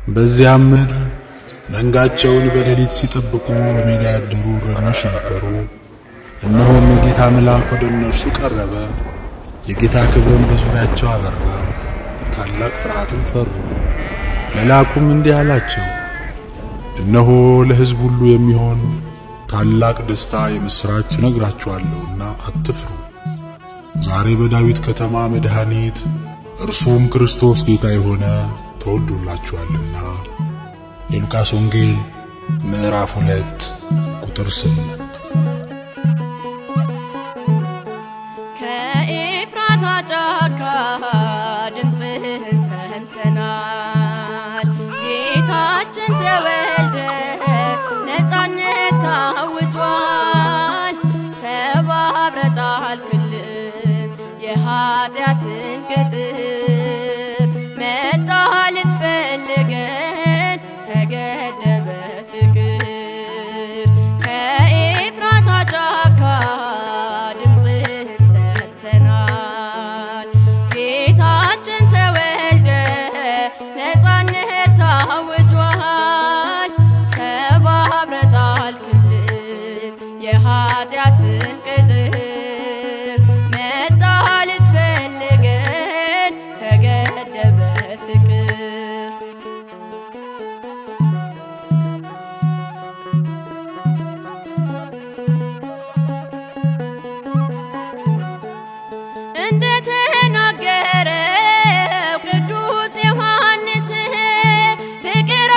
በዚያም ምድር መንጋቸውን በሌሊት ሲጠብቁ በሜዳ ያደሩ እረኞች ነበሩ። እነሆም የጌታ መልአክ ወደ እነርሱ ቀረበ፣ የጌታ ክብርን በዙሪያቸው አበራ፣ ታላቅ ፍርሃትም ፈሩ። መልአኩም እንዲህ አላቸው፣ እነሆ ለሕዝብ ሁሉ የሚሆን ታላቅ ደስታ የምሥራች እነግራችኋለሁና አትፍሩ። ዛሬ በዳዊት ከተማ መድኃኒት እርሱም ክርስቶስ ጌታ የሆነ ተወልዶላችኋልና። የሉቃስ ወንጌል ምዕራፍ ሁለት ቁጥር ስምንት ከኤፍራታ ጫካ ድምፅህን ሰምተናል። ጌታችን ተወልደ ነፃነት ታውጇል። ሰባብረህ ጣልክልን የኃጢአትን ቅጥር መጣህ ልትፈልገን ተገደበ ፍቅር ከኤፍራታ ጫካ ድምፅህን ሰምተናል። ጌታችን ተወልደ ነፃነት ታውጇል። ሰባብረህ ጣልክልን የኃጢአትን ቅጥር መጣህ ልትፈልገን ተገደበ ፍቅር እንደ ተናገረው ቅዱስ ዮሐንስ ፍቅር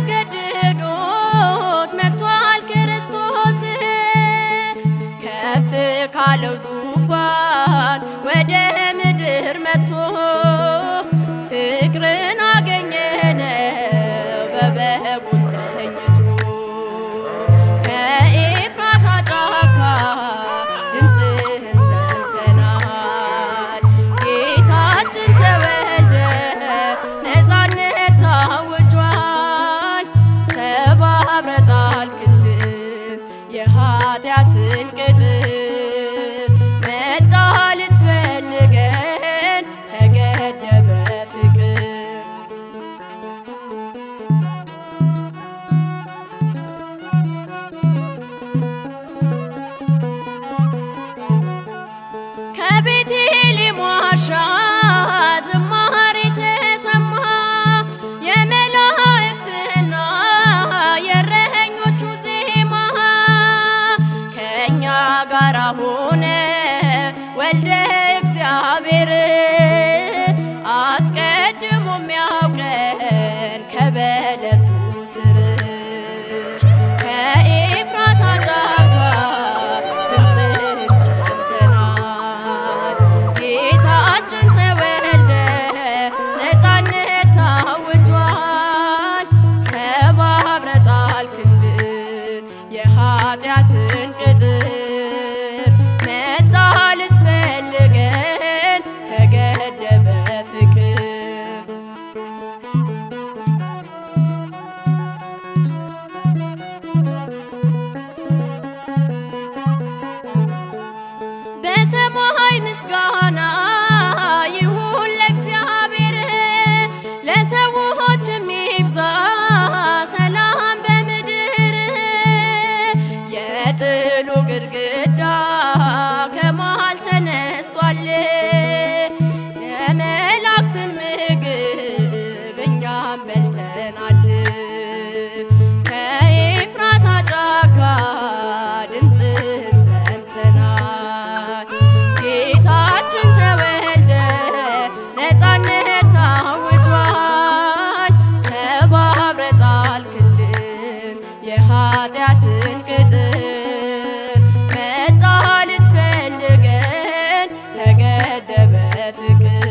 አስገድዶት መጥቷል ክርስቶስ ከፍ ካለው ዙፋን ወደ ምድር መጥቶ ፍቅርን አገኘነው በበጉ ተኝቶ ከኤፍራታ ጫካ ድምፅህን ሰምተናል። ጌታችን ተወልደ ነፃነት ታውጇል። ሰባብረህ ጣልክልን የኃጢአትን ቅጥር መጣህ ልትፈልገን ተገደበ ፍቅር ከቤቴልሔም ዋሻ ዝማሬ ተሰማ፣ የመላእክትና የእረኞቹ ዜማ ከእኛ ጋር ሆነ ወልደ እግዚአብሔር አስቀድሞ የሚያውቀን ከበለሱ ስር ከኤፍራታ ጫካ ድምፅህን ሰምተናል። ጌታችን ተወልደ ነፃነት ታውጇል። ሰባብረህ ጣልክልን የኃጢአትን ቅጥር መጣህ ልትፈልገን ተገደበ ፍቅር በሰማይ ምስጋና ይሁን ለእግዚአብሔር፣ ለሰዎች የሚብዛ ሰላም በምድር። የጥሉ ግድግዳ ከመሃል ተነስቷል፣ የመላእክትን ምግብ እኛም በልተናል። ከኤፍራታ ጫካ ድምፅህን ሰምተናል። ጌታችን ተወልደ ነፃነት ታውጇል። ሰባብረህ ጣልክልን የኃጢአትን ቅጥር መጣህ ልትፈልገን ተገደበ ፍቅር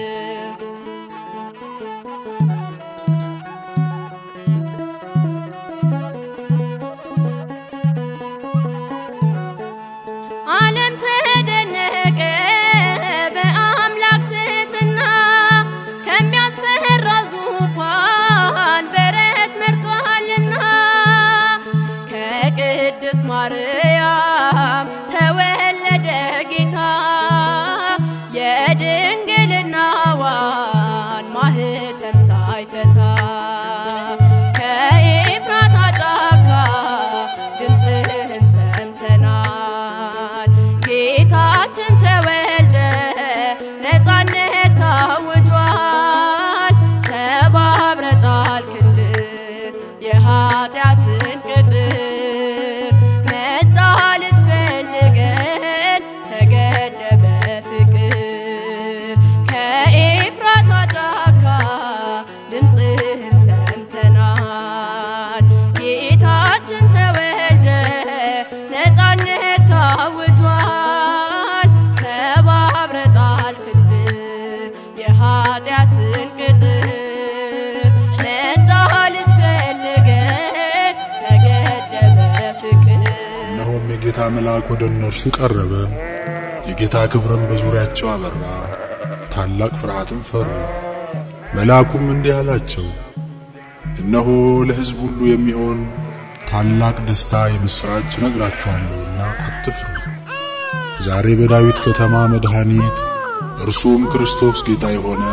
የጌታ መልአክ ወደ እነርሱ ቀረበ። የጌታ ክብርም በዙሪያቸው አበራ፣ ታላቅ ፍርሃትም ፈሩ። መልአኩም እንዲህ አላቸው፣ እነሆ ለሕዝብ ሁሉ የሚሆን ታላቅ ደስታ የምሥራች እነግራችኋለሁና አትፍሩ። ዛሬ በዳዊት ከተማ መድኃኒት እርሱም ክርስቶስ ጌታ የሆነ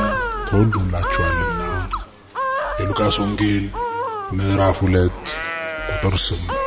ተወልዶላችኋልና። የሉቃስ ወንጌል ምዕራፍ ሁለት ቁጥር ስምንት